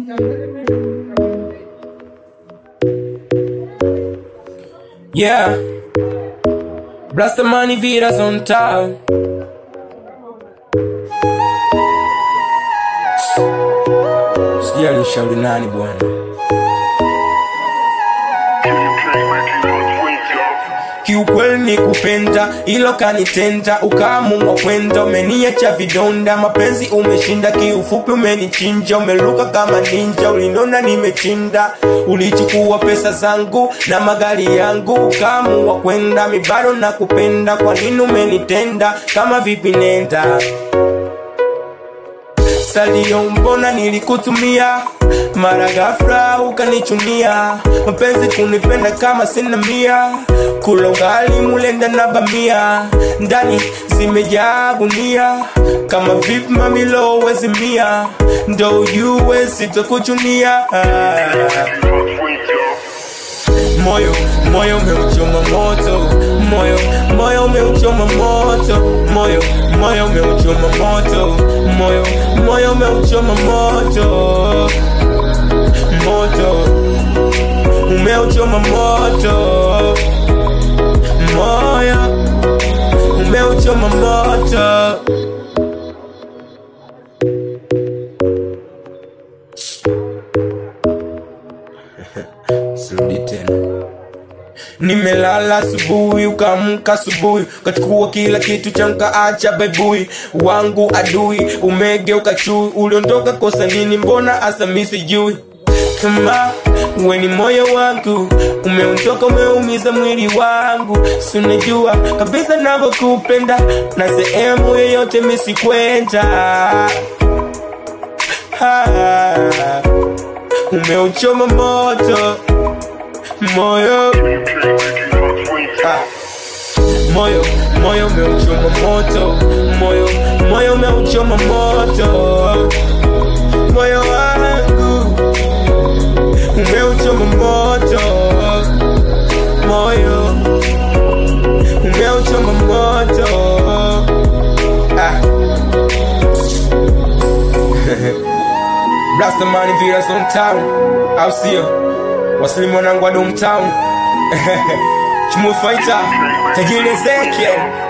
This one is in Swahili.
Yeah. Blast money vidas on top. Sikia alishauri nani bwana? Kiukweli ni kupenda ilo kanitenda, ukaamua kwenda, umeniacha vidonda, mapenzi umeshinda, kiufupi umenichinja, umeruka kama ninja, ulinona nimechinda, ulichukua pesa zangu na magari yangu, ukaamua kwenda, mi bado na kupenda, kwa nini umenitenda kama vipi? Nenda salio, mbona nilikutumia mara ghafla ukanichunia, mapenzi kunipenda kama sina mia, kula ugali mulenda na bamia, ndani zimejaa gunia, kama vipi mamilo wezi mia, ndo ujue sitokuchunia moyo moyo umeuchoma moto moyo moyo umeuchoma moto moyo moyo umeuchoma moto moyo moyo umeuchoma moto moto umeuchoma moto moyo umeuchoma moto sirudi tena Nimelala asubuhi, ukaamka asubuhi, ukachukua kila kitu changu, kaacha baibui wangu adui, umegeuka chui, uliondoka kosa nini? Mbona asa mi sijui kama we ni moyo wangu, umeondoka umeumiza mwili wangu, si unajua kabisa navyokupenda, na sehemu yoyote misikwenda umeuchoma moto moyo ah. moyo moyo umeuchoma moto moyo moyo umeuchoma moto moyo wangu umeuchoma moto moyo umeuchoma moto ah. Blasta money vidas on town au sio? Wasilimu wanangu wa Dom Town Chimu Fighter Tajiri Ezekiel